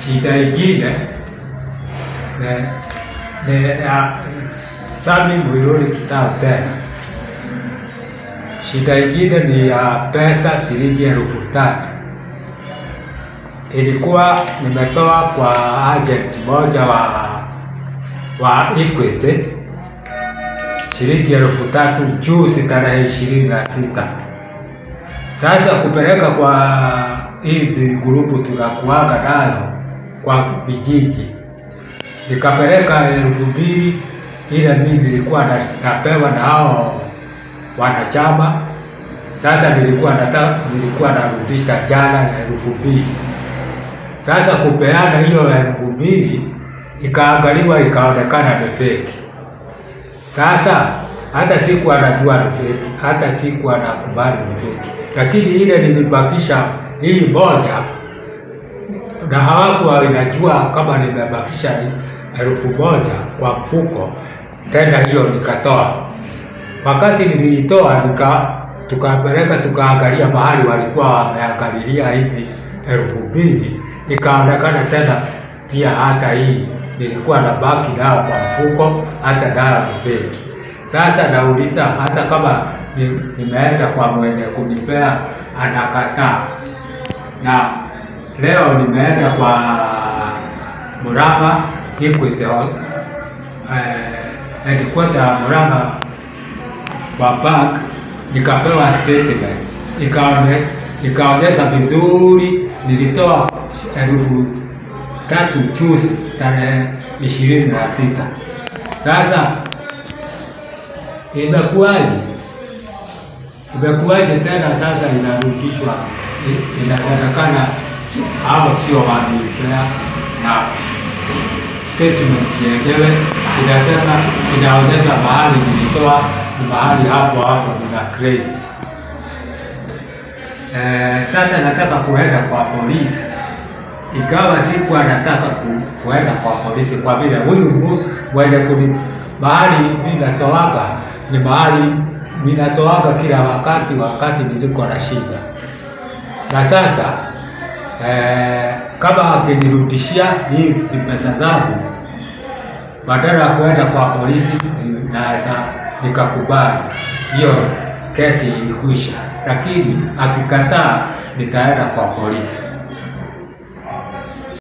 shida ingine ni ni ya Sami Muiruri Kitao tena. Shida ingine ni ya pesa shilingi elfu tatu ilikuwa nimetoa kwa agent moja wa wa Equity shilingi elfu tatu juzi tarehe ishirini na sita. Sasa kupeleka kwa hizi grupu tunakuaga nayo kwa vijiji, nikapeleka elfu mbili ile mimi nilikuwa na, napewa na hao wanachama. Sasa nilikuwa nata, nilikuwa narudisha jana na elfu mbili. Sasa kupeana hiyo elfu mbili ikaangaliwa ikaonekana ni fake. Sasa hata siku anajua ni fake, hata siku anakubali ni fake, lakini ile nilibakisha hii moja na hawakuwa inajua kama nimebakisha elfu moja kwa mfuko. Tena hiyo nikatoa, wakati niliitoa nika tukapeleka tukaangalia mahali walikuwa wameangalilia hizi elfu mbili, ikaonekana tena pia hata hii nilikuwa na baki nayo kwa mfuko, hata nayo ni fake. Sasa nauliza hata kama ni- nimeenda kwa mwenye kunipea anakataa, na leo nimeenda kwa Murang'a Equity Hall- eh, headquarter ya Murang'a kwa bank nikapewa statement ikaone ikaonyesha vizuri nilitoa elfu tatu juzi tarehe ishirini na sita. Sasa imekuwaje? Imekuwaje tena sasa inarudishwa, i- inasemekana si- hao sio wanilipea na statement yenyewe inasema inaonyesha mahali nilitoa ni mahali hapo hapo nina claim. Eh, sasa nataka kuenda kwa polisi, ikawa siku anataka ku, kuenda kwa polisi kwa vile huyu mu- mwenye kuni mahali ninatoaga ni mahali ninatoaga kila wakati wakati niliko na shida, na sasa eh, kama akinirudishia hizi pesa zangu badala ya kuenda kwa polisi naweza nikakubali hiyo kesi ilikwisha, lakini akikataa nitaenda kwa polisi.